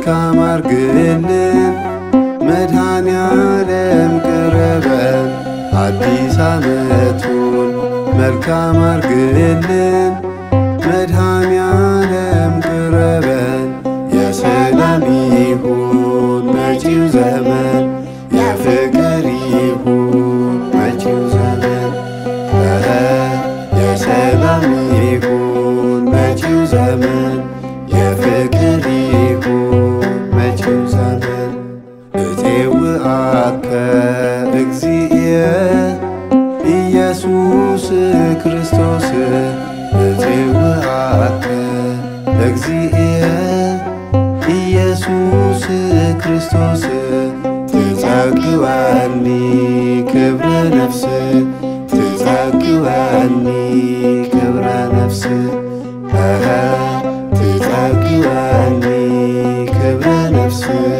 መልካም አርግልን መድኃኔ ዓለም ቅረበን አዲስ ዓመቱን መልካም አርግልን መድኃኔ ዓለም ቅረበን የሰላም ይሁን መጪው ዘመን የፍቅር ይሁን መጪው ዘመን እረ የሰላም ይሁን መጪው ዘመን የፍቅር ይሁን መጪው ዘመን እቴውአከ እግዚእየ ኢየሱስ ክርስቶስ እቴውአከ እግዚእየ ኢየሱስ ክርስቶስ ትጸግወኒ ክብረ ነፍስ ትጸግወኒ ክብረ ነፍስ እኸ ትጸግወኒ ክብረ ነፍስ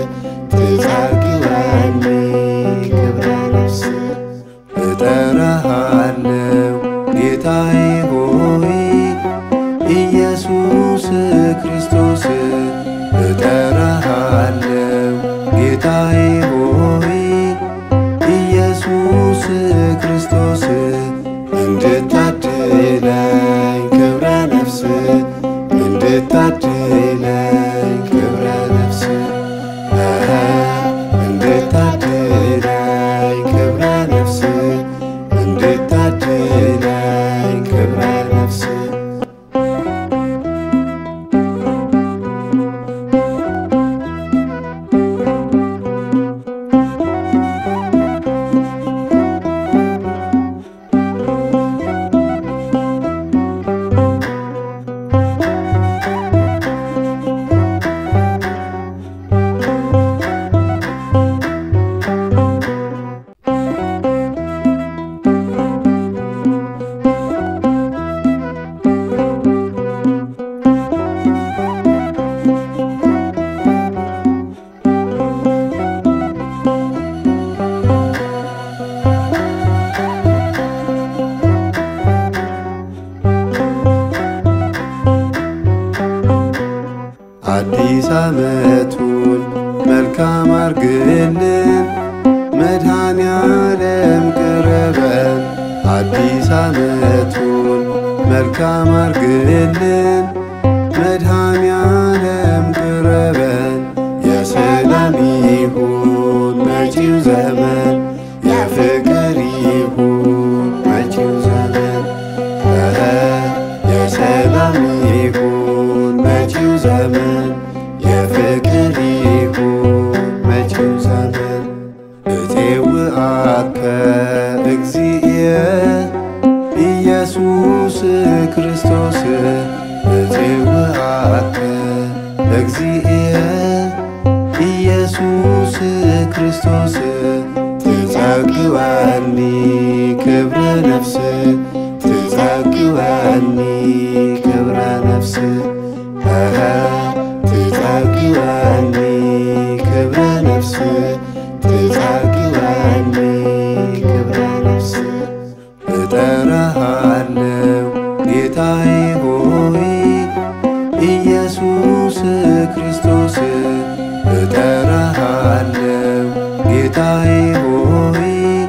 ትጸግወኒ ክብረ ነፍስ እጠራሃለው ጌታዬ ሆይ ኢየሱስ ክርስቶስ እጠራሃለው ጌታዬ ሆይ ኢየሱስ ክርስቶስ እንድታድለኝ ክብረ ነፍስ እንድታድለኝ ክብረ ነፍስ እኸ እንድታድለኝ ክብረ ነፍስ እንድታድለኝ ክብረ ነፍስ አዲስ ዓመቱን መልካም አርግልን መድኃኔ ዓለም ቅረበን አዲስ ዓመቱን መልካም አርግልን መድኃኔ ዓለም ቅረበን የሰላም ይሁን መጪው ዘመን የፍቅር ይሁን መጪው ዘመን እረ የሰላም ይሁን መጪው ዘመን የፍቅር ይሁን መጪው ዘመን እቴውአከ እግዚእየ ኢየሱስ ክርስቶስ እቴውአከ እግዚእየ ኢየሱስ ክርስቶስ ትጸግወኒ ክብረ ነፍስ ትጸግወኒ ክብረ ነፍስ እኸ ትጸግወኒ ክብረ ነፍስ ትጸግወኒ ክብረ ነፍስ እጠራሃለው ጌታዬ ሆይ ኢየሱስ ክርስቶስ እጠራሃለው ጌታዬ ሆይ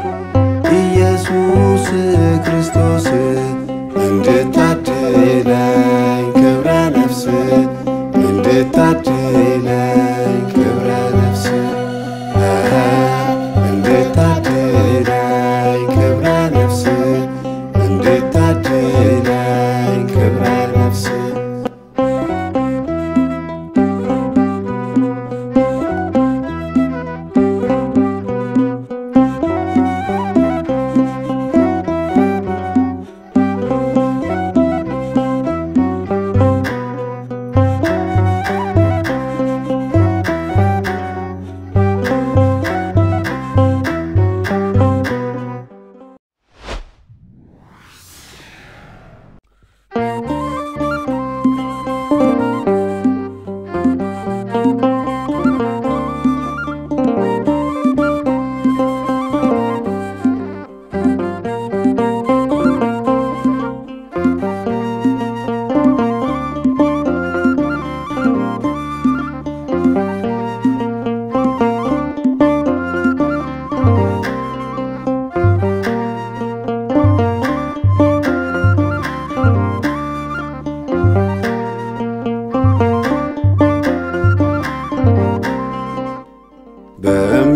ኢየሱስ ክርስቶስ እንድታድለኝ ክብረ ነፍስ እንድታድለኝ ክብረ ነፍስ እኸ እንድታድለኝ ክብረ ነፍስ እንድታድለኝ ክብረ ነፍስ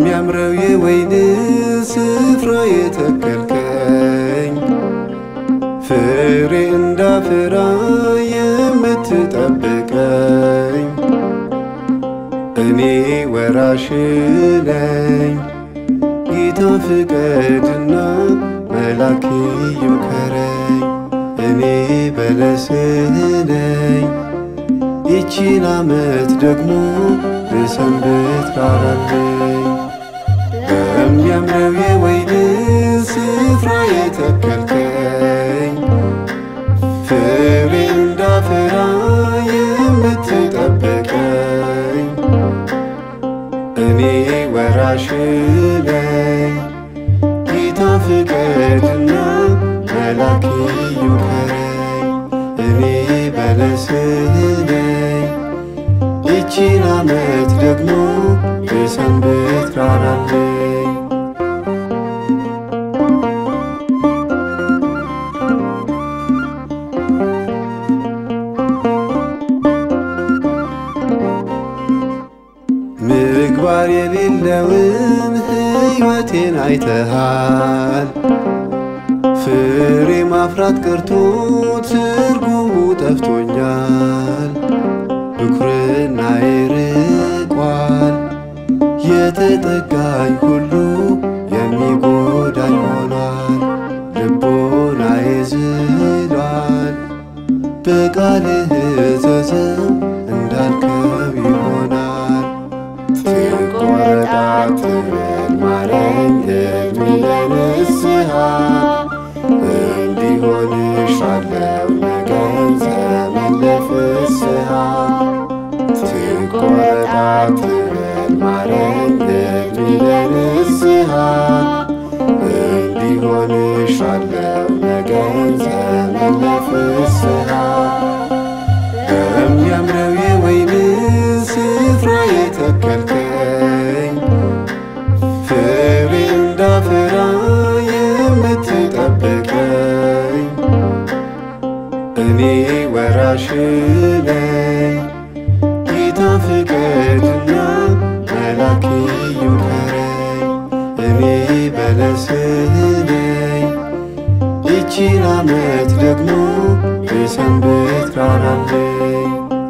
በሚያምረው የወይን ስፍራ የተከልከኝ ፍሬ እንዳፈራ የምትጠብቀኝ እኔ ወራሽ ነኝ። ጌታ ፍቀድና መላክ ይምከረኝ። እኔ በለስ ነኝ። ይቺን ዓመት ደግሞ ብሰንብት ራራለኝ በሚያምረው የወይን ስፍራ የተከልከኝ ፍሬ እንዳፈራ የምትጠብቀኝ እኔ ወራሽ ነኝ። ጌታ ፍቀድና መላክ ይምከረኝ። እኔ በለስ ነኝ። ይቺን ዓመት ደግሞ ብሰንብት ራራለኝ ምግባር የሌለውን ሕይወቴን አይተሃል። ፍሬ ማፍራት ቀርቶ ትርጉሙ ጠፍቶኛል። ብኩርና ይርቋል። የተጠጋኝ ሁሉ የሚጎዳኝ ሆኗል። ልቦና ይዝሏል። በቃልህ እዘዘው እንዳልከው ይሆናል። ትቆረጣ ትበል ማረኝ እድሜ ለንስሐ እንዲሆንሻለው ነገን ዘመን ለፍስሐ ትቆረጣ ትበል ማረኝ እድሜ ለንስሐ እንዲሆንሻለው ነገን ዘመን ለፍስሐ በሚያምረው የወይን ስፍራ የተከልከኝ ፍሬ እንዳፈራ የምትጠብቀኝ እኔ ወራሽ ነኝ። ጌታ ፍቀድና መላክ ይምከረኝ። እኔ በለስ ነኝ። ይቺን ዓመት ደግሞ ብሰንብት ራራለኝ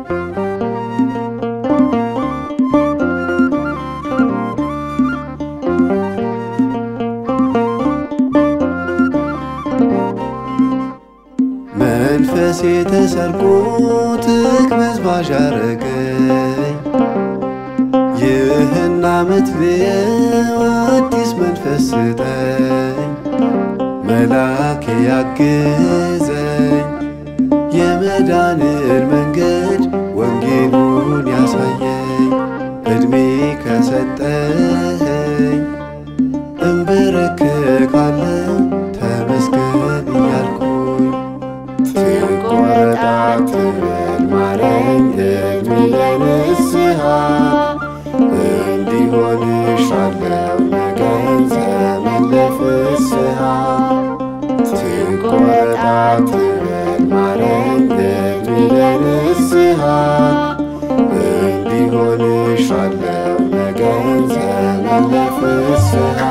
መንፈሴ ተሰርቆ ትቅበዝባዥ አረገኝ። ይህን ዓመት ልየው አዲስ መንፈስ ስጠኝ። መላክ ያግዘኝ የመዳንን መንገድ ወንጌሉን ያሳየኝ ዕድሜ ከሰጠኸኝ እንበረከካለሁ ተመስገን እያልኩኝ ትቆረጣ ትበል ማረኝ እድሜ ለንስሐ እንዲሆንሻለው ነገን ዘመን ለፍስሐ ትቆረጣ ትበል ማረኝ እድሜ ለንስሐ እንዲሆንሻለው ነገን ዘመን ለፍስሐ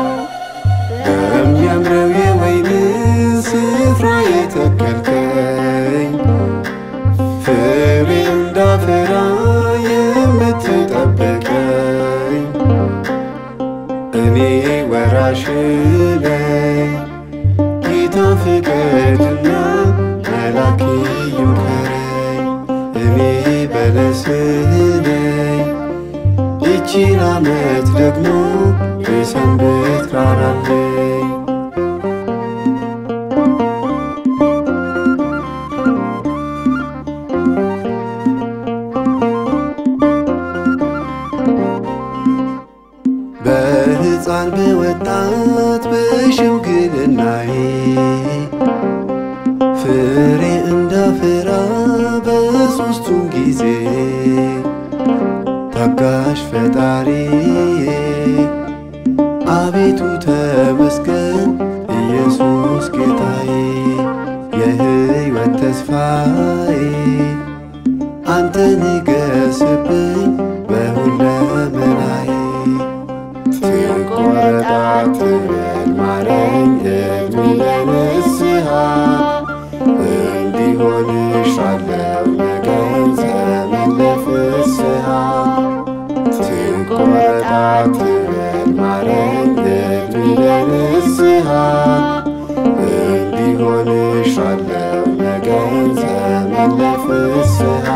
በሚያምረው የወይን ስፍራ የተከልከኝ ፍሬ እንዳፈራ የምትጠብቀኝ እኔ ወራሽ ነኝ። ጌታ ፍቀድና መላክ ይምከረኝ። እኔ በለስ ነኝ። ይቺን ዓመት ደግሞ ብሰንብት ራራለኝ በሕፃን በወጣት በሽምግልናዬ ፍሬ እንዳፈራ በሦስቱም ጊዜ ታጋሽ ፈጣሪ አቤቱ ተመስገን ኢየሱስ ጌታዬ የሕይወት ተስፋዬ አንተ ንገስብኝ በሁለመናዬ ትቆረጣ ትበል ማረኝ እድሜ ለንስሐ እንዲሆንሻለው ነገን ዘመን ለፍስሐ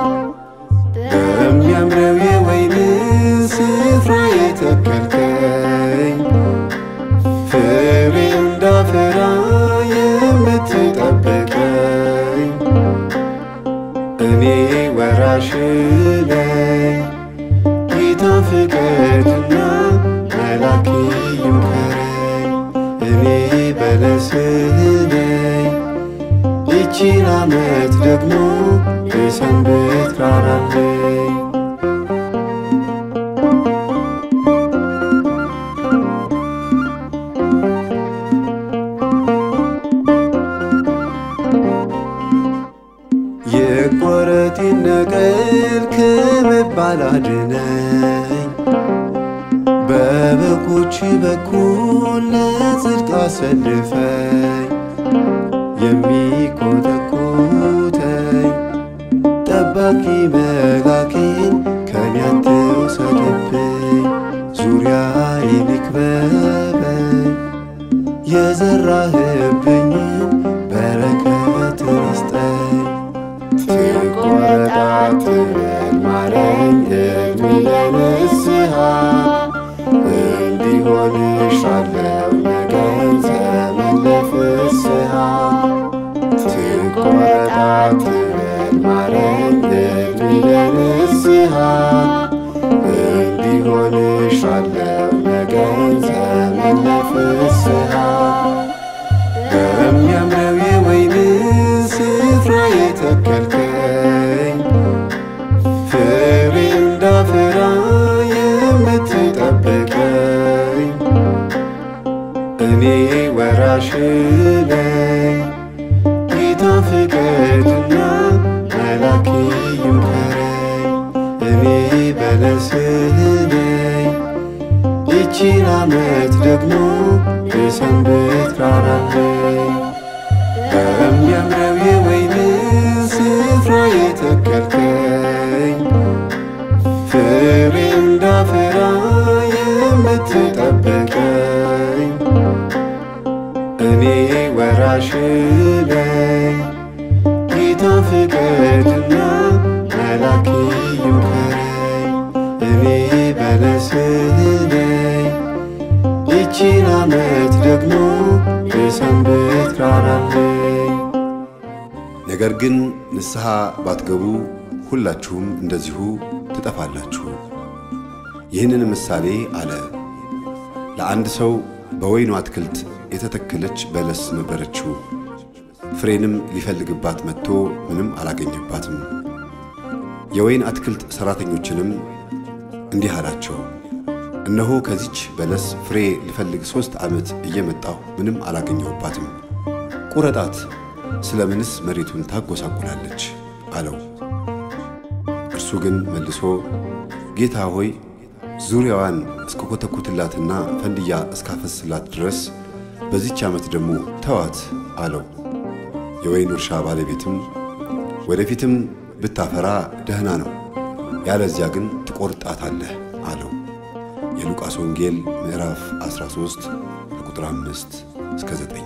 በሚያምረው የወይን ስፍራ የተከልከኝ ፍሬ እንዳፈራ የምትጠብቀኝ እኔ ወራሽ ነኝ ጌታ ፍቀድና መላክ ይምከረኝ እኔ በለስ ነኝ ይቺን ዓመት ደግሞ የሰንበት ራራለኝ የቆረጥ ነቀል ከመባል አድነኝ በበጎች በኩል ለጽድቅ አሰልፈኝ የሚኮተኩተኝ ጠባቂ መላኬን ከኔ አትውሰድብኝ ዙሪያዬን ይክበበኝ የዘራህብኝን በረከትን ይስጠኝ ትቆረጣ ትበል ማረኝ እድሜ ለንስሐ እንዲሆንሻለው ነገን ዘመን ለፍስሐ ትቆረጣ ትበል ማረኝ እድሜ ለንስሐ እንዲሆንሻለው ነገን ዘመን ለፍስሐ በሚያምረው የወይን ስፍራ የተከልከኝ ፍሬ እንዳፈራ የምትጠብቀኝ እኔ ወራሽ ነኝ ጌታ ፍቀድና መላክ ይምከረኝ እኔ በለስ ነኝ ይቺን ዓመት ደግሞ የሰንበት ራራለኝ በሚያምረው የወይን ስፍራ የተከልከኝ ፍሬ እንዳፈራ የምትጠብቀኝ እኔ ወራሽ ነኝ ጌታ ፍቀድና መላክ ይምከረኝ እኔ በለስ ነኝ ይቺን ዓመት ደግሞ የሰንበት ራራለኝ ነገር ግን ንስሐ ባትገቡ ሁላችሁም እንደዚሁ ትጠፋላችሁ። ይህንን ምሳሌ አለ። ለአንድ ሰው በወይኑ አትክልት የተተከለች በለስ ነበረችው። ፍሬንም ሊፈልግባት መጥቶ ምንም አላገኘባትም። የወይን አትክልት ሠራተኞችንም እንዲህ አላቸው፣ እነሆ ከዚች በለስ ፍሬ ልፈልግ ሦስት ዓመት እየመጣሁ ምንም አላገኘሁባትም። ቁረጣት፣ ስለምንስ መሬቱን ታጎሳቁላለች? አለው። እርሱ ግን መልሶ ጌታ ሆይ ዙሪያዋን እስከኮተኩትላትና ፈንድያ እስካፈስላት ድረስ በዚች ዓመት ደግሞ ተዋት አለው። የወይኑ እርሻ ባለቤትም ወደፊትም ብታፈራ ደህና ነው፣ ያለዚያ ግን ትቆርጣታለህ አለው። የሉቃስ ወንጌል ምዕራፍ 13 ከቁጥር 5 እስከ 9።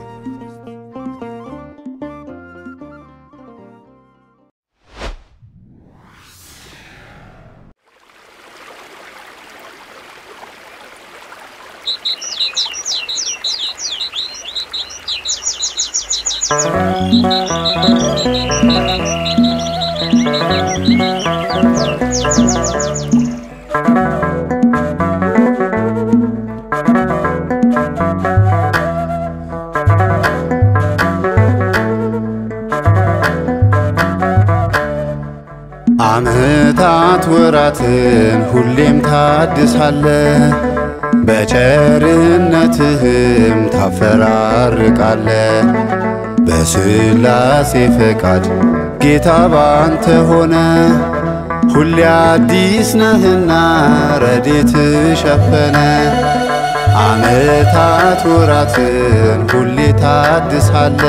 ዓመታት ወራትን ሁሌም ታድሳለ በቸርነትህም ታፈራርቃለ በስላሴ ፈቃድ ጌታ ባንተ ሆነ ሁሌ አዲስ ነህና ረዴት ሸፈነ ዓመታት ወራትን ሁሌ ታድሳለ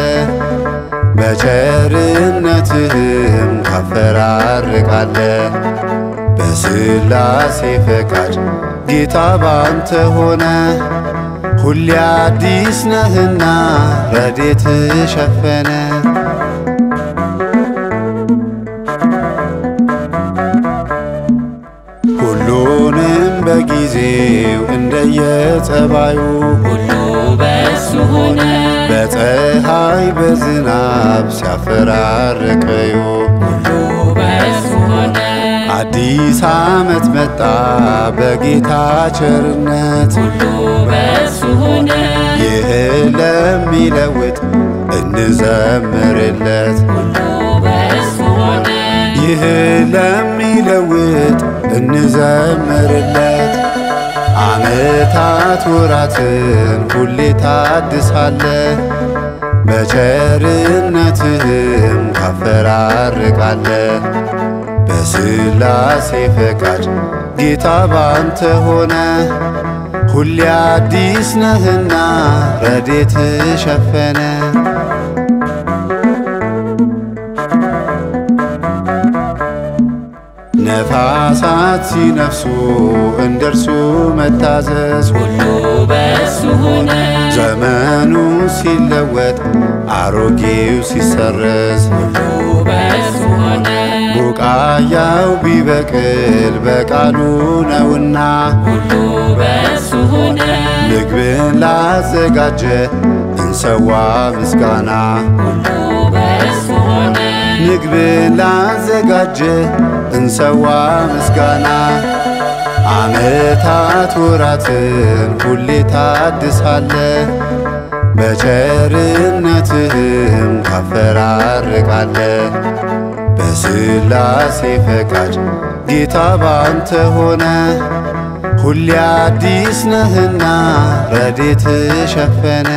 በቸርነትህም ታፈራርቃለ በስላሴ ፈቃድ ጌታ ባንተ ሆነ ሁሌ አዲስ ነህና ረዴት ሸፈነ ሁሉንም በጊዜው እንደየጸባዩ ሁሉ በእሱ ሆነ በፀሐይ በዝናብ ሲያፈራርቀዩ ሁሉ በእሱ ሆነ አዲስ ዓመት መጣ በጌታ ቸርነት ሁሉ በእሱ ሆነ ይህ ለሚለውጥ እንዘምርለት ሁሉ በእሱ ሆነ ይህ ለሚለውጥ እንዘምርለት ዓመታት ወራትን ሁሌ ታድሳለ በቸርነትህም ታፈራርቃለ በስላሴ ፈቃድ ጌታ ባንተ ሆነ ሁሌ አዲስ ነህና ረዴት ሸፈነ ነፋሳት ሲነፍሱ እንደርሱ መታዘዝ ሁሉ በእሱ ሆነ ዘመኑ ሲለወጥ አሮጌው ሲሰረዝ ሁሉ በእሱ ሆነ ቡቃያው ቢበቅል በቃሉ ነውና ሁሉ በእሱ ሆነ ምግብን ላዘጋጀ እንሰዋ ምስጋና ሁሉ በእሱ ሆነ ምግብን ላዘጋጀ እንሰዋ ምስጋና ዓመታት ወራትን ሁሌ ታድሳለ በቸርነትህም ታፈራርቃለ በስላሴ ፈቃድ ጌታ ባንተ ሆነ ሁሌ አዲስ ነህና ረዴት ሸፈነ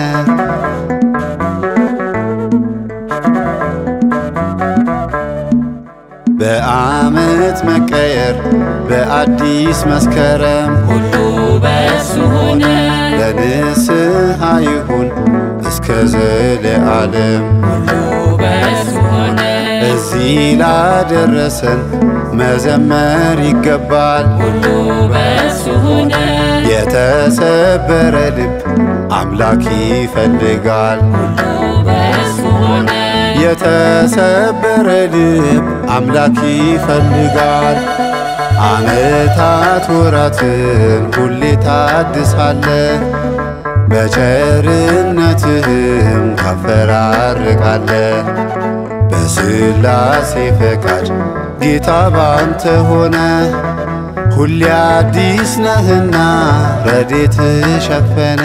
በዓመት መቀየር በአዲስ መስከረም ሁሉ በእሱ ሆነ ለንስሐ ይሁን እስከ ዘለዓለም ሁሉ በእሱ ሆነ እዚህ ላደረሰን መዘመር ይገባል። ሁሉ በእሱ ሆነ የተሰበረ ልብ አምላክ ይፈልጋል። ሁሉ በእሱ ሆነ የተሰበረ ልብ አምላክ ይፈልጋል። ዓመታት ወራትን ሁሌ ታድሳለ በቸርነትህም ታፈራርቃለ በስላሴ ፈቃድ ጌታ ባንተ ሆነ ሁሌ አዲስ ነህና ረዴት ሸፈነ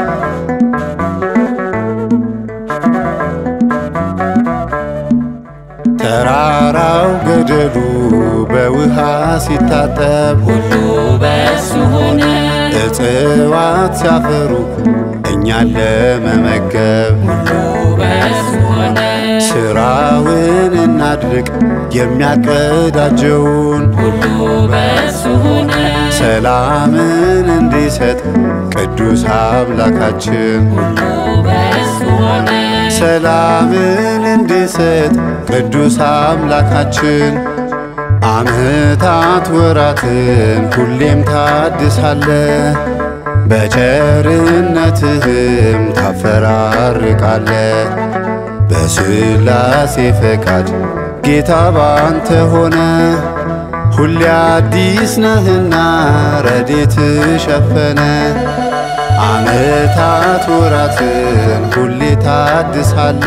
ተራራው ገደሉ በውሃ ሲታጠብ ሁሉ በእሱ ሆነ እጽዋት ሲያፈሩ እኛን ለመመገብ ሁሉ በእሱ ሆነ ሥራውን እናድርግ የሚያቀዳጀውን ሁሉ በእሱ ሆነ ሰላምን እንዲሰጥ ቅዱስ አምላካችን ሁሉ በእሱ ሆነ ሰላምን እንዲሰጥ ቅዱስ አምላካችን ዓመታት ወራትን ሁሌም ታድሳለ በቸርነትህም ታፈራርቃለ በስላሴ ፈቃድ ጌታ ባንተ ሆነ ሁሌ አዲስ ነህና ረዴት ሸፈነ ዓመታት ወራትን ሁሌ ታድሳለ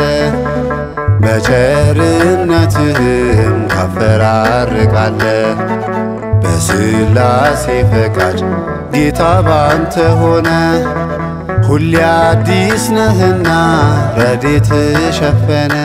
በቸርነትህም ታፈራርቃለ በስላሴ ፈቃድ ጌታ ባንተ ሆነ ሁሌ አዲስ ነህና ረዴት ሸፈነ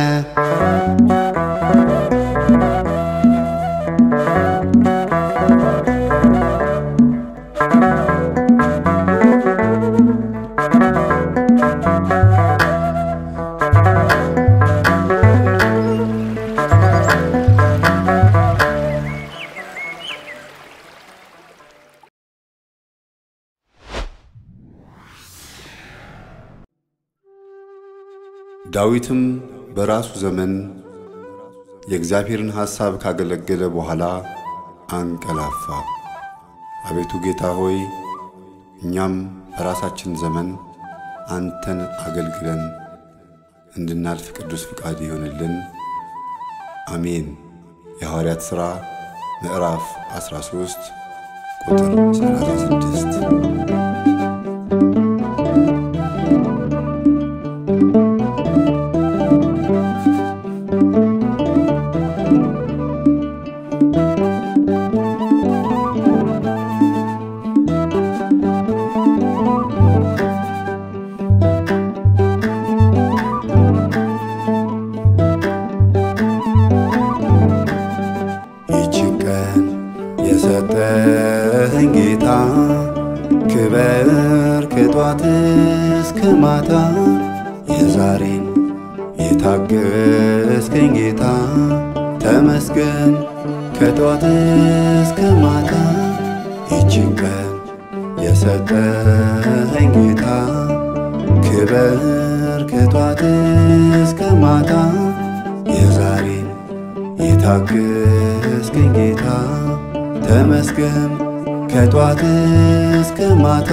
ዳዊትም በራሱ ዘመን የእግዚአብሔርን ሐሳብ ካገለገለ በኋላ አንቀላፋ። አቤቱ ጌታ ሆይ እኛም በራሳችን ዘመን አንተን አገልግለን እንድናልፍ ቅዱስ ፍቃድ ይሆንልን። አሜን። የሐዋርያት ሥራ ምዕራፍ 13 ቁጥር 36 ይችን ቀን የሰጠኸኝ ጌታ ክበር ከጧት እስከ ማታ የዛሬን የታገስከኝ ጌታ ተመስገን ከጧት እስከ ማታ ይችን ቀን የሰጠኸኝ ጌታ ክበር ከጧት እስከ ማታ የዛሬን የታገስከኝ ጌታ ተመስገን ከጧት እስከ ማታ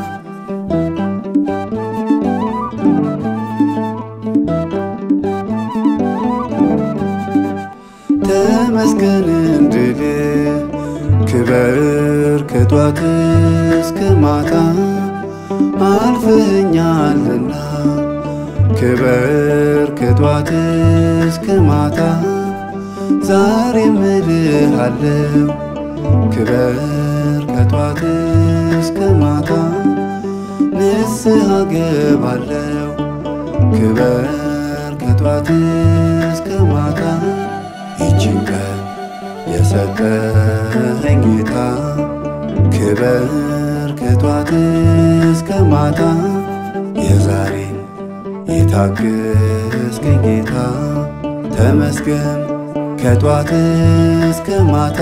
ተመስገን እንድል ክበር ከጧት እስከ ማታ አልፈኛልና ክበር ከጧት እስከ ማታ ዛሬ ምልሃለው ክበር ከጧት እስከ ማታ ንስሐ ገባለው ክበር ከጧት እስከ ማታ ይችን ቀን የሰጠኸኝ ጌታ ክበር ከጧት እስከ ማታ የዛሬን የታገስከኝ ጌታ ተመስገን ከጧት እስከ ማታ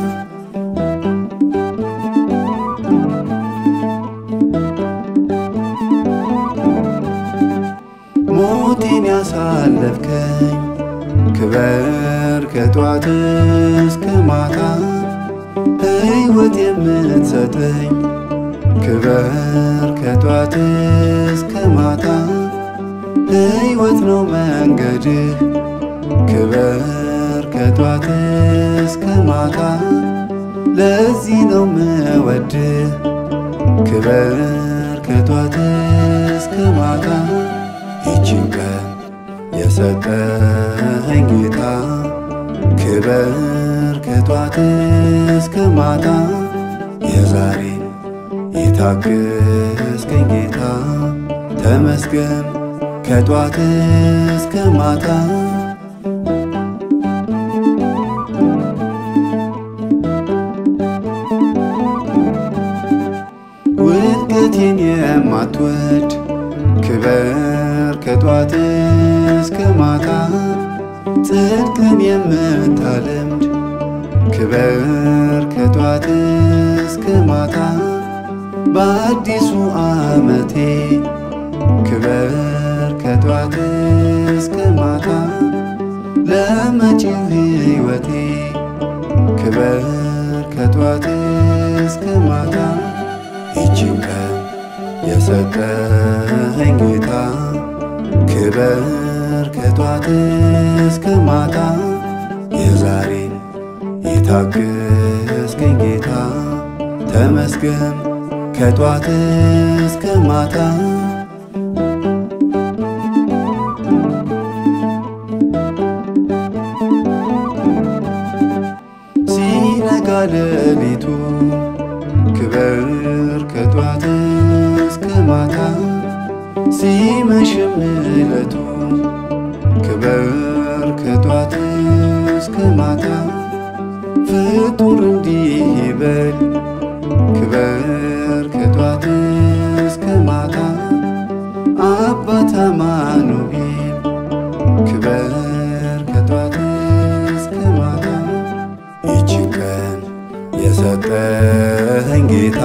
ሞቴን ያሳለፍከኝ ክበር ከጧት እስከ ማታ ሕይወት የምትሰጠኝ ክበር ከጧት እስከ ማታ ሕይወት ነው መንገድህ ክበር ከጧት እስከ ማታ ለዚህ ነው ምወድህ ክበር ከጧት እስከ ማታ ይችን ቀን የሰጠኸኝ ጌታ ክበር ከጧት እስከ ማታ የዛሬን የታገስከኝ ጌታ ተመስገን ከጧት እስከ ማታ ውድቀቴን የማትወድ ክበር ከጧት እስከ ማታ ጽድቅን የምታለምድ ክበር ከጧት እስከ ማታ በአዲሱ ዓመቴ ክበር ከጧት እስከ ማታ ለመጪው ሕይወቴ ክበር ከጧት እስከ ማታ ይችን ቀን የሰጠኸኝ ጌታ ክበር ከጧት እስከ ማታ የዛሬን የታገስከኝ ጌታ ተመስገን ከጧት እስከ ማታ ሲነጋ ሌሊቱ ክበር ከጧት እስከ ማታ ሲመሽም ዕለቱ ክበር ከጧት እስከ ማታ ፍጡር እንዲህ ይበል ክበር ከጧት እስከ ማታ አባት አማኑኤል ክበር ከጧት እስከ ማታ ይችን ቀን የሰጠኸኝ ጌታ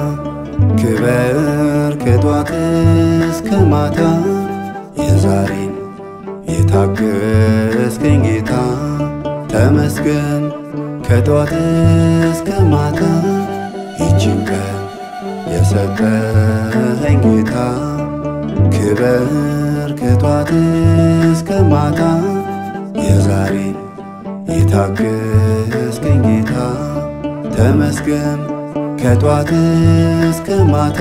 ክበር ከጧት እስከ ማታ የዛሬን የታገስከኝ ጌታ ተመስገን ከጧት እስከ ማታ ይችን ቀን የሰጠኸኝ ጌታ ክበር ከጧት እስከ ማታ የዛሬን የታገስከኝ ጌታ ተመስገን ከጧት እስከ ማታ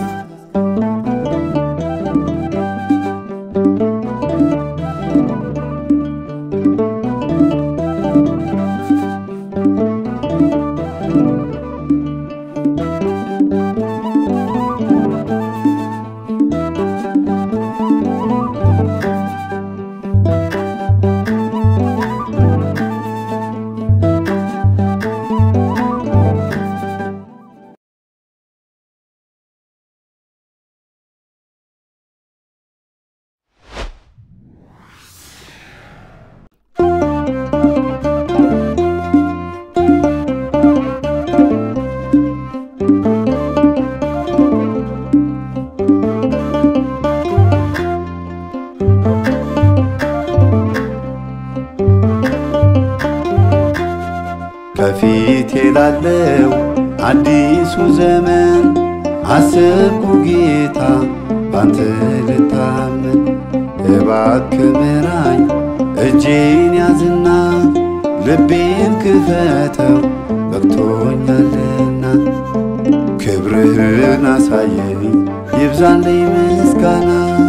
ከፊቴ ላለው አዲሱ ዘመን አሰብኩ ጌታ ባንተ ልታመን እባክህ ምራኝ እጄን ያዝና ልቤን ክፈተው በቅቶኛልና ክብርህን አሳየኝ ይብዛልኝ ምስጋና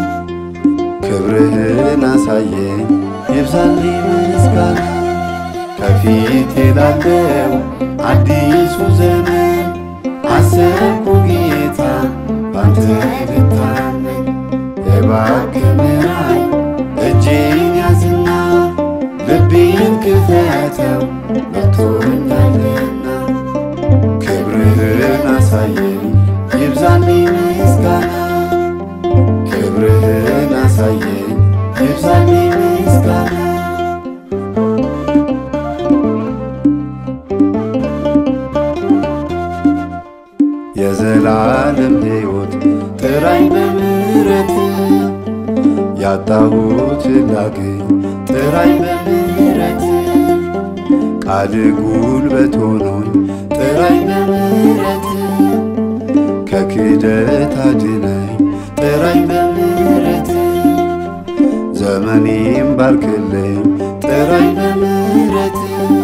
ክብርህን አሳየኝ ይብዛልኝ ምስጋና ከፊቴ ላለው አዲሱ ዘመን አሰብኩ ጌታ ባንተ ልታመን እባክህ ምራኝ እጄን ያዝና ልቤን ክፈተው በቅቶኛልና ክብርህን አሳየኝ ይብዛልኝ ምስጋና ክብርህን አሳየኝ ይብዛልኝ ምስጋና የዘላለም ሕይወት ጥራኝ በምሕረት ያጣሁት ላገኝ ጥራኝ በምሕረት ቃል ጉልበት ሆኖኝ ጥራኝ በምሕረት ከክደት አድነኝ ጥራኝ በምሕረት ዘመኔም ባርክልኝ ጥራኝ በምሕረት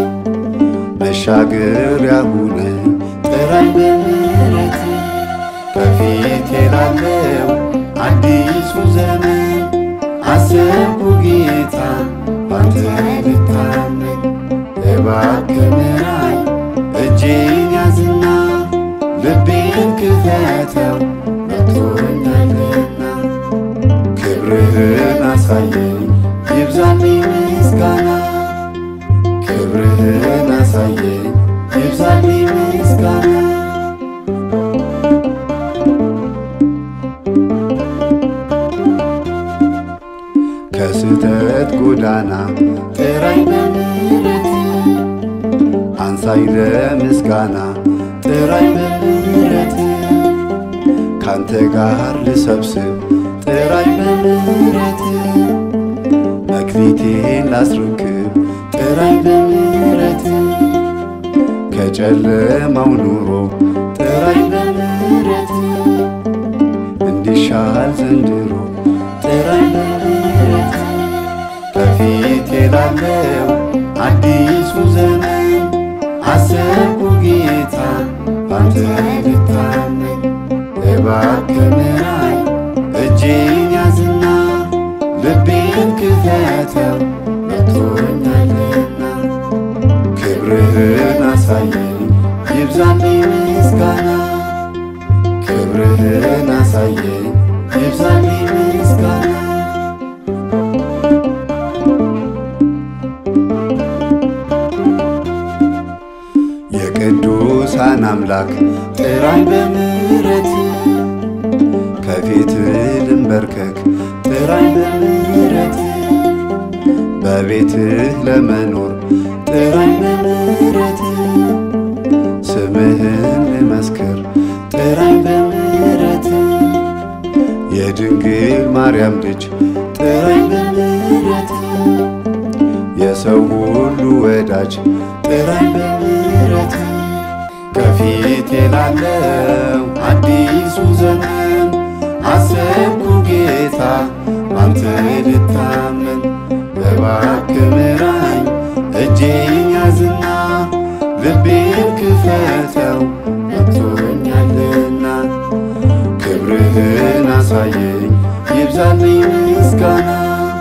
መሻገሪያ ሁነኝ ጥራኝ በምሕረት ከፊቴ ላለው አዲሱ ዘመን አሰብኩ ጌታ ባንተ ልታመን እባክህ ምራኝ እጄን ያዝና ልቤን ክፈተው በቅቶኛልና ክብርህን አሳየኝ ይብዛልኝ ምስጋና ክብርህን አሳየኝ ይብዛልኝ ምስጋና ከስህተት ጎዳና ጥራኝ በምሕረት አንሳኝ ለምስጋና ጥራኝ በምሕረት ካንተ ጋር ልሰብስብ ጥራኝ በምሕረት መክሊቴን ላስረክብ ጥራኝ በምሕረት ከጨለማው ኑሮ ጥራኝ በምሕረት እንዲሻል ዘንድሮ ጥራኝ በምሕረት ከፊቴ ላለው አዲሱ ዘመን አሰብኩ ጌታ ባንተ ልታመን እባክህ ምራኝ እጄን ያዝና ልቤን ክፈተው መጥቶኛልና ክብርህን አሳየኝ ይብዛልኝ ምስጋና ክብርህን አሳየኝ ይብዛልኝ ምስጋና የቅዱሳን አምላክ ጥራኝ በምሕረት ከፊት ልንበርከክ ጥራኝ በምሕረት በቤትህ ለመኖር ጥራኝ በምሕረት ስምህን ልመስክር ጥራኝ በምሕረት የድንግል ማርያም ልጅ ጥራኝ በምሕረት የሰው ሁሉ ወዳጅ ጥራኝ በምሕረት ከፊቴ ላለው አዲሱ ዘመን አሰብኩ ጌታ ባንተ ልታመን እባክህ ምራኝ እጄን ያዝና ልቤን ክፈተው መጥቶኛልና ክብርህን አሳየኝ ይብዛልኝ ምስጋና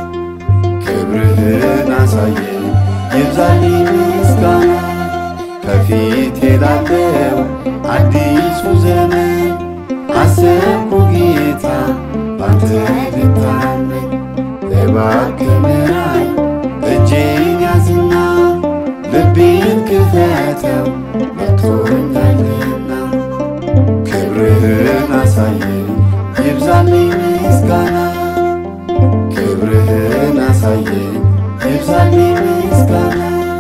ክብርህን አሳየኝ ይብዛልኝ ምስጋና ከፊቴ ላለው አዲሱ ዘመን አሰብኩ ጌታ ባንተ ልታመን እባክህ ምራኝ እጄን ያዝና ልቤን ክፈተው መጥቶኛልና ክብርህን አሳየኝ ይብዛልኝ ምስጋና ክብርህን አሳየኝ ይብዛልኝ ምስጋና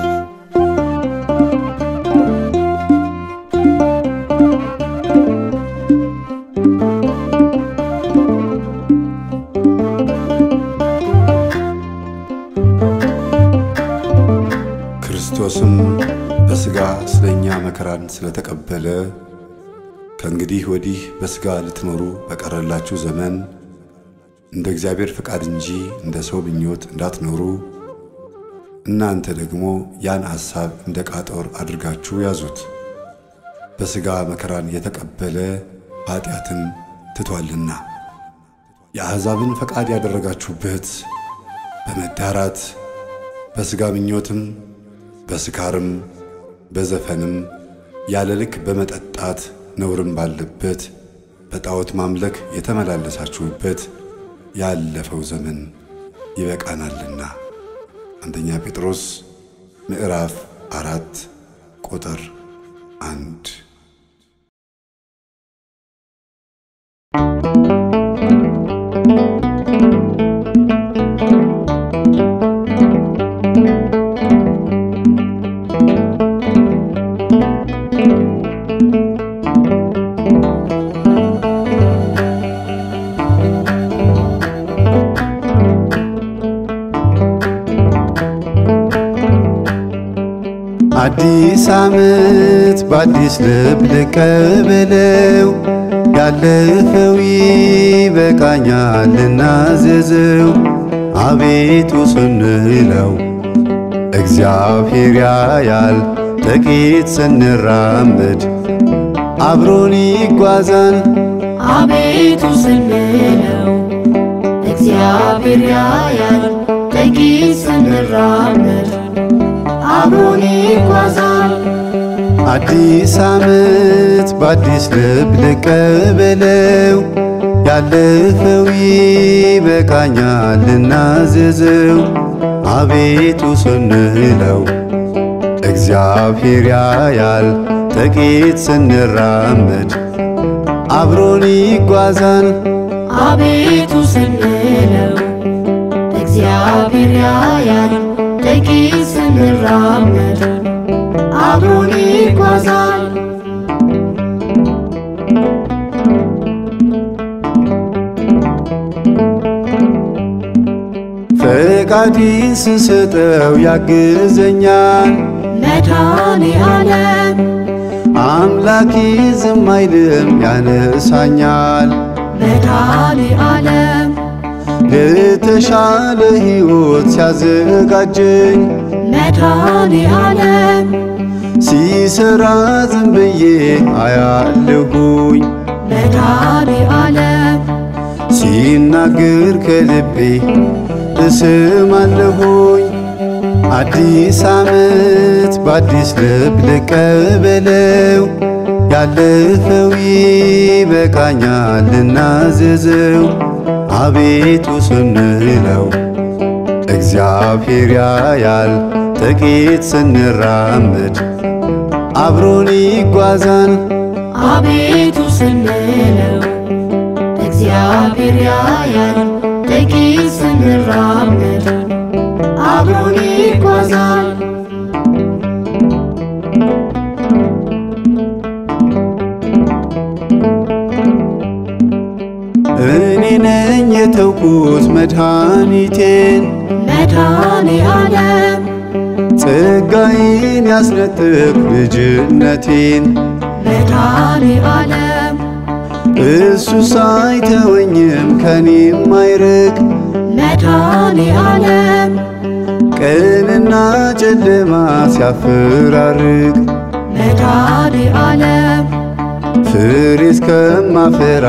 ክርስቶስም በሥጋ ስለኛ መከራን ስለተቀበለ ከእንግዲህ ወዲህ በሥጋ ልትኖሩ በቀረላችሁ ዘመን እንደ እግዚአብሔር ፈቃድ እንጂ እንደ ሰው ምኞት እንዳትኖሩ እናንተ ደግሞ ያን ሐሳብ እንደ ቃጦር አድርጋችሁ ያዙት። በሥጋ መከራን የተቀበለ ኀጢአትን ትቷልና የአሕዛብን ፈቃድ ያደረጋችሁበት በመዳራት በሥጋ ምኞትም በስካርም በዘፈንም ያለ ልክ በመጠጣት ነውርም ባለበት በጣዖት ማምለክ የተመላለሳችሁበት ያለፈው ዘመን ይበቃናልና። አንደኛ ጴጥሮስ ምዕራፍ አራት ቁጥር አንድ አዲስ ዓመት በአዲስ ልብ ልቀበለው ያለፈው ይበቃኛል ልናዘዘው አቤቱ ስንለው እግዚአብሔር ያያል ጥቂት ስንራመድ አብሮን ይጓዛል አቤቱ ስንለው እግዚአብሔር ያያል ጥቂት ስንራመድ አብሮን ይጓዛል። አዲስ ዓመት በአዲስ ልብ ልቀበለው ያለፈው ይበቃኛል ልናዘዘው አቤቱ ስንለው እግዚአብሔር ያያል ጥቂት ስንራመድ አብሮን ይጓዛል አቤቱ ስንለው እግዚአብሔር ያያል ጥቂት ስንራመድ አብሮን ይጓዛል። ፈቃዴን ስሰጠው ያግዘኛል መድኃኔ ዓለም አምላኬ ዝም አይልም ያነሳኛል መድኃኔ ዓለም ለተሻለ ሕይወት ሲያዘጋጀኝ መድኃኔ ዓለም ሲሰራ ዝም ብዬ አያለሁኝ መድኃኔ ዓለም ሲናገር ከልቤ እስማለሁኝ አዲስ ዓመት በአዲስ ልብ ልቀበለው ያለፈው ይበቃኛል ልናዘዘው አቤቱ ስንለው እግዚአብሔር ያያል ጥቂት ስንራመድ አብሮን ይጓዛል አቤቱ ስንለው እግዚአብሔር ያያል ጥቂት ስንራመድ አብሮን ይጓዛል። እኔ ነኝ የተውኩት መድኃኒቴን መድኃኔ ዓለም ጸጋዬን ያስነጥቅ ልጅነቴን መድኃኔ ዓለም እሱ ሳይተወኝም ከኔም አይርቅ መድኃኔ ዓለም ቀንና ጨለማ ሲያፈራርቅ መድኃኔ ዓለም ፍሬ እስከማፈራ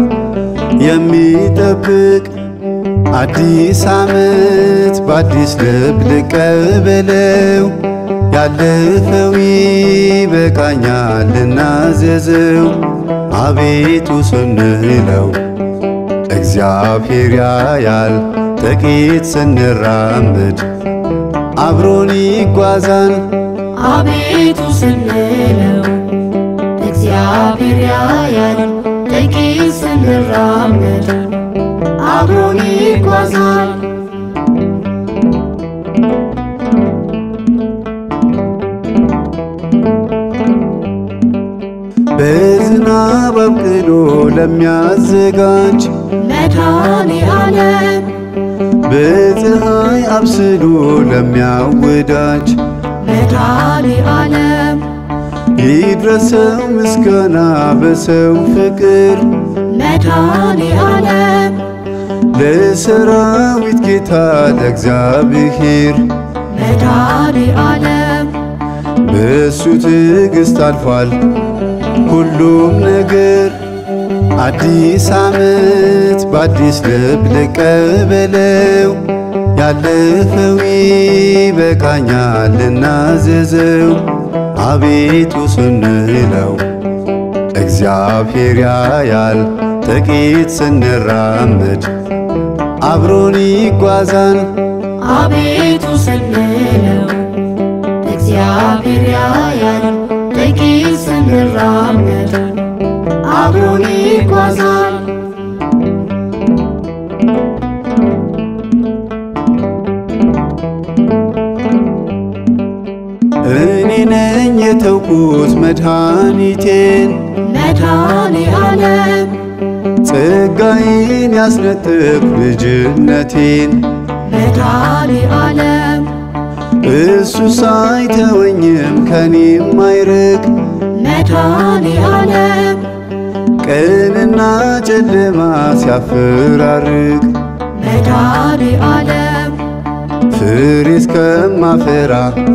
የሚጠብቅ አዲስ ዓመት በአዲስ ልብ ልቀበለው ያለፈው ይበቃኛል ልናዘዘው አቤቱ ስንለው እግዚአብሔር ያያል ጥቂት ስንራምድ አብሮን ይጓዛል አቤቱ ስንለው እግዚአብሔር ያያል ጥቂት ስንራመድ አብሮን ይጓዛል በዝናብ አብቅሎ ለሚያዘጋጅ መድኃኔ ዓለም በፀሐይ አብስሎ ለሚያወዳጅ መድኃኔ ዓለም ይድረሰው ምስጋና በሰው ፍቅር መድኃኔ ዓለም ለሰራዊት ጌታ ለእግዚአብሔር መድኃኔ ዓለም በእሱ ትዕግሥት አልፏል ሁሉም ነገር አዲስ ዓመት በአዲስ ልብ ልቀበለው ያለፈው ይበቃኛል ልናዘዘው አቤቱ ስንለው እግዚአብሔር ያያል ጥቂት ስንራመድ አብሮን ይጓዛል አቤቱ ስንለው እግዚአብሔር ያያል ጥቂት ስንራመድ አብሮን ይጓዛል እኔ ነኝ የተውኩት መድኃኒቴን መድኃኔ ዓለም ጸጋዬን ያስነጥቅ ልጅነቴን መድኃኔ ዓለም እሱ ሳይተወኝም ከኔም አይርቅ መድኃኔ ዓለም ቀንና ጨለማ ሲያፈራርቅ መድኃኔ ዓለም ፍሬ እስከማፈራ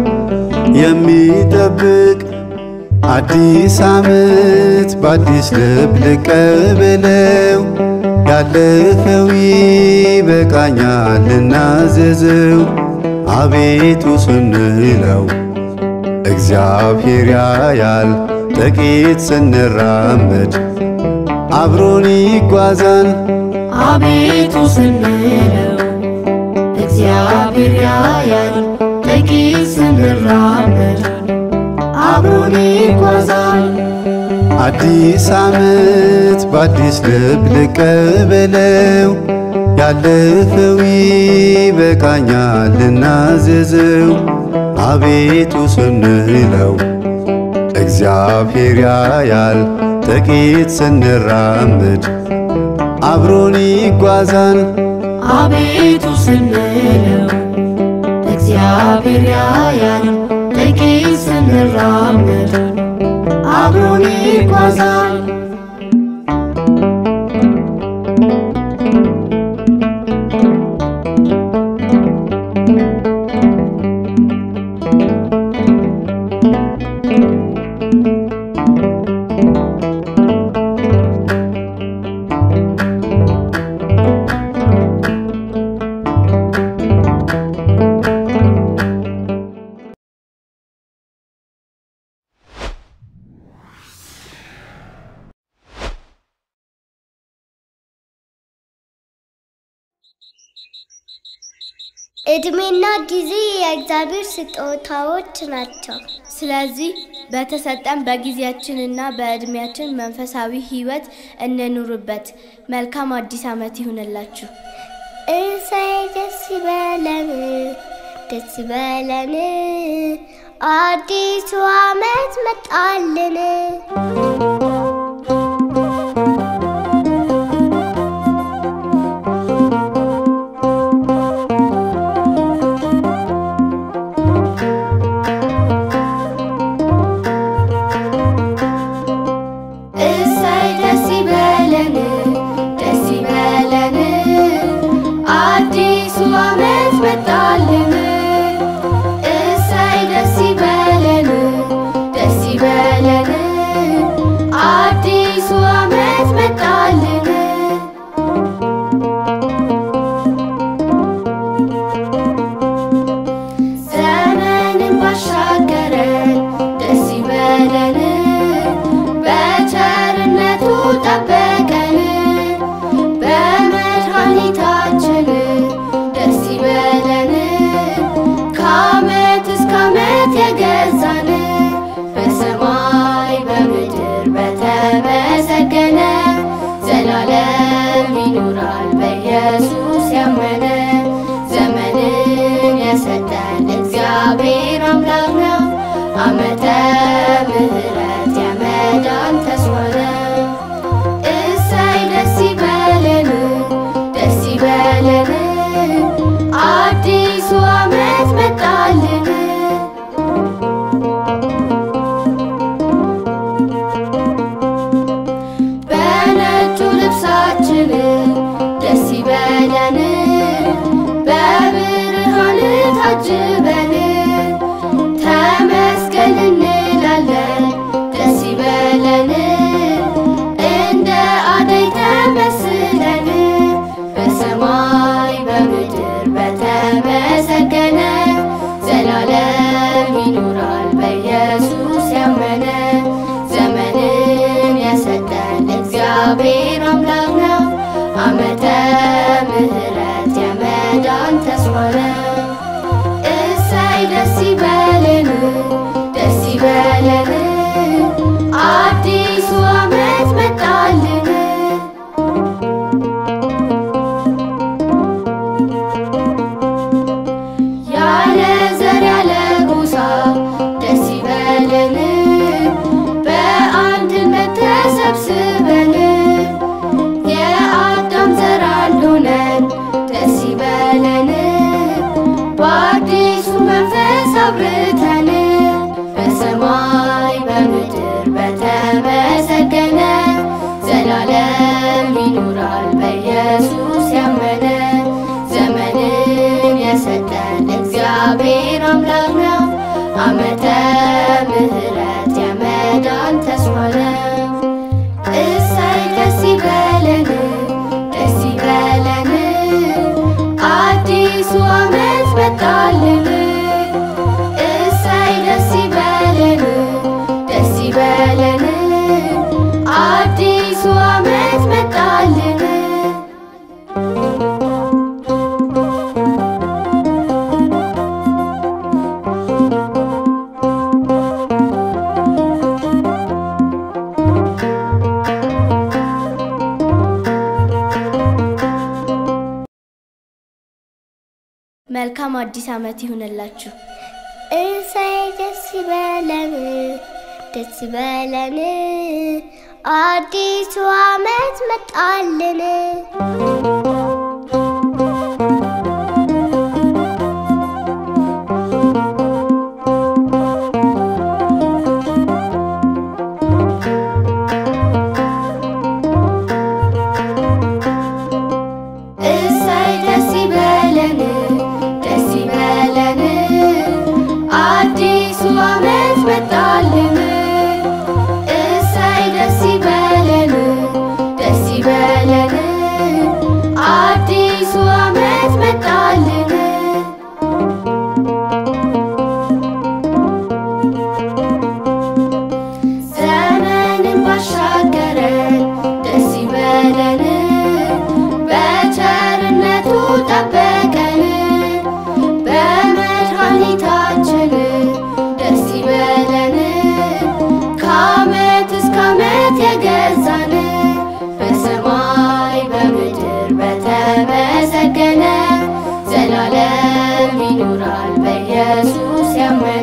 የሚጠብቅ አዲስ ዓመት በአዲስ ልብ ልቀበለው ያለፈው ይበቃኛል ልናዘዘው አቤቱ ስንለው እግዚአብሔር ያያል ጥቂት ስንራመድ አብሮን ይጓዛል አቤቱ ስንለው እግዚአብሔር ያያል ጥቂት ስንራመድ አብሮን ይጓዛል አዲስ ዓመት በአዲስ ልብ ልቀበለው ያለፈው ይበቃኛል ልናዘዘው አቤቱ ስንለው እግዚአብሔር ያያል ጥቂት ስንራመድ አብሮን ይጓዛል አቤቱ ስንለው እግዚአብሔር ያያል ጥቂት ስንራመድ አብሮን ይጓዛል ዕድሜና ጊዜ የእግዚአብሔር ስጦታዎች ናቸው። ስለዚህ በተሰጠን በጊዜያችንና በዕድሜያችን መንፈሳዊ ሕይወት እንኑርበት። መልካም አዲስ ዓመት ይሁንላችሁ። እሰይ ደስ ይበለን፣ ደስ ይበለን፣ አዲሱ ዓመት መጣልን። መጣልን እሰይ ደስ ይበለን ደስ ይበለን አዲሱ ዓመት መጣልን ዘመንን ባሻገረን ደስ ይበለን በቸርነቱ ጠበቀን በመድኃኒታችን ደስ ይበለን ከዓመት እስከ ዓመት የገዛን በሰማይ በምድር በተመሰገነ ዘላለም ይኖራል በኢየሱስ ያመነ ዘመንን የሰጠን እግዚአብሔር አምላክ ነው። ዓመተ ምሕረት የመዳን ተስፋ ነው። እሰይ ደስ ይበለን ደስ ይበለን አዲሱ ዓመት መጣልን በነጩ ልብሳችን ደስ ይበለን በብርሃን ታጅበን ተመስገን እንላለን ደስ ይበለን እንደ አደይ ተመስለን በሰማይ በምድር በተመሰገነ ዘላለም ይኖራል በኢየሱስ ያመነ ዘመንን የሰጠን እግዚአብሔር አምላክ ነው። ዓመተ ምሕረት የመዳን ተስፋ ነው። እሰይ ደስ ይበለን ደስ ይበለን አዲሱ ዓመት መጣልን ያለ ዘር ያለ ጎሳ ደስ ይበለን በአንድነት ተሰብስበን የአዳም ዘር አንድ ሆነን ደስ ይበለን በአዲሱ መንፈስ አብርተን በሰማይ በምድር በተመሰገነ ዘላለም ይኖራል በኢየሱስ ያመነ ዘመንን የሰጠን እግዚአብሔር አምላክ ነው። ዓመተ ምሕረት የመዳን ተስፋ ነው። እሰይ ደስ ይበለን ደስ ይበለን አዲሱ ዓመት መጣልን እሰይ ደስ ይበለን ደስ ይበለን አዲሱ ዓመት መጣልን መልካም አዲስ ዓመት ይሁንላችሁ። እሰይ ደስ ይበለን ደስ ይበለን አዲሱ ዓመት መጣልን እሰይ ደስ ይበለን ደስ ይበለን አዲሱ ዓመት መጣልን እሰይ ደስ ይበለን ደስ ይበለን አዲሱ ዓመት መጣልን ዘመንን ባሻገረን ደስ ይበለን በቸርነቱ ጠበቀን በመድኃኒታችን ደስ ይበለን ከዓመት እስከ ዓመት የገዛን በሰማይ በምድር በተመሰገነ ዘላለም ይኖራል በኢየሱስ ያመነ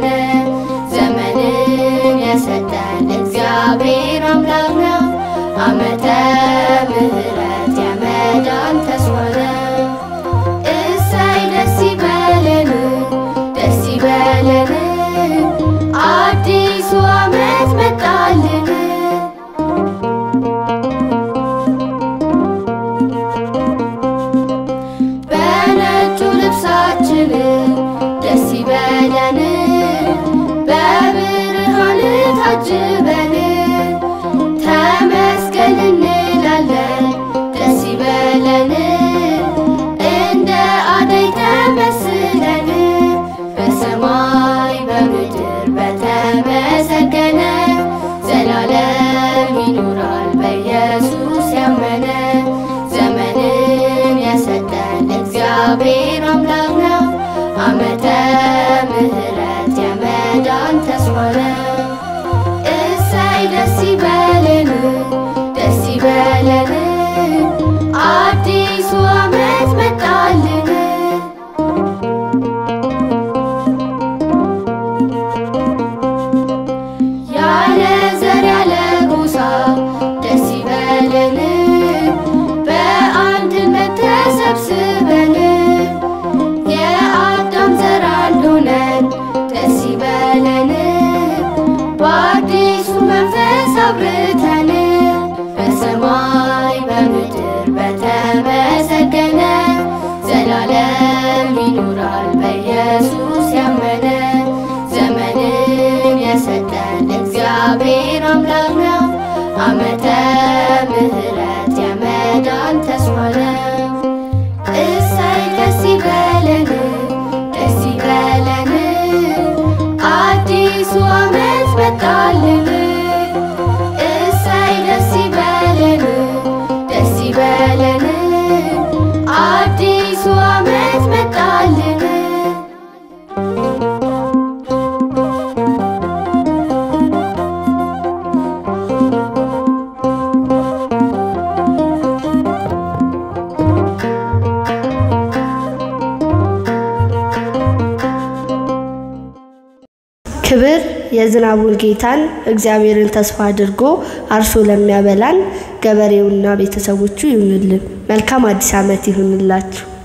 ዘመንን የሰጠን እግዚአብሔር አምላክ ነው። ዓመተ ምሕረት የመዳን ተስፋ ነው። እሰይ ደስ ይበለን ደስ ይበለን አዲሱ ዓመት መጣልን በነጩ ልብሳችን ይበል እንላለን ደስ ይበለን እንደ አደይ ተመስለን በሰማይ በምድር በተመሰገነ ዘላለም ይኖራል በኢየሱስ ያመነ ዘመንን የሰጠን እግዚአብሔር አምላክ ነው። ዓመተ ምሕረት የመዳን ተስፋ ነው። እሰይ ደስ ይበለን ደስ ይበለን አዲሱ ዓመት መጣልን። ያለ ዘር ያለ ጎሳ ደስ ይበለን በአንድነት ተሰብስበን የአዳም ዘር አንድ ሆነን ደስ ይበለን በአዲሱ መንፈስ አብርተን በሰማይ በምድር በተመሰገነ ዘላለም ይኖራል በኢየሱስ ያመነ ዘመንን የሰጠን እግዚአብሔር አምላክ ነው። ዓመተ ምሕረት የመዳን ተስፋ ነው። እሰይ ደስ ይበለን ደስ ይበለን አዲሱ ዓመት መጣልን። እሰይ ደስ ይበለን ደስ ይበለን አዲሱ ዓመት መጣልን። ክብር የዝናቡን ጌታን እግዚአብሔርን ተስፋ አድርጎ አርሶ ለሚያበላን ገበሬውና ቤተሰቦቹ ይሁንልን። መልካም አዲስ ዓመት ይሁንላችሁ።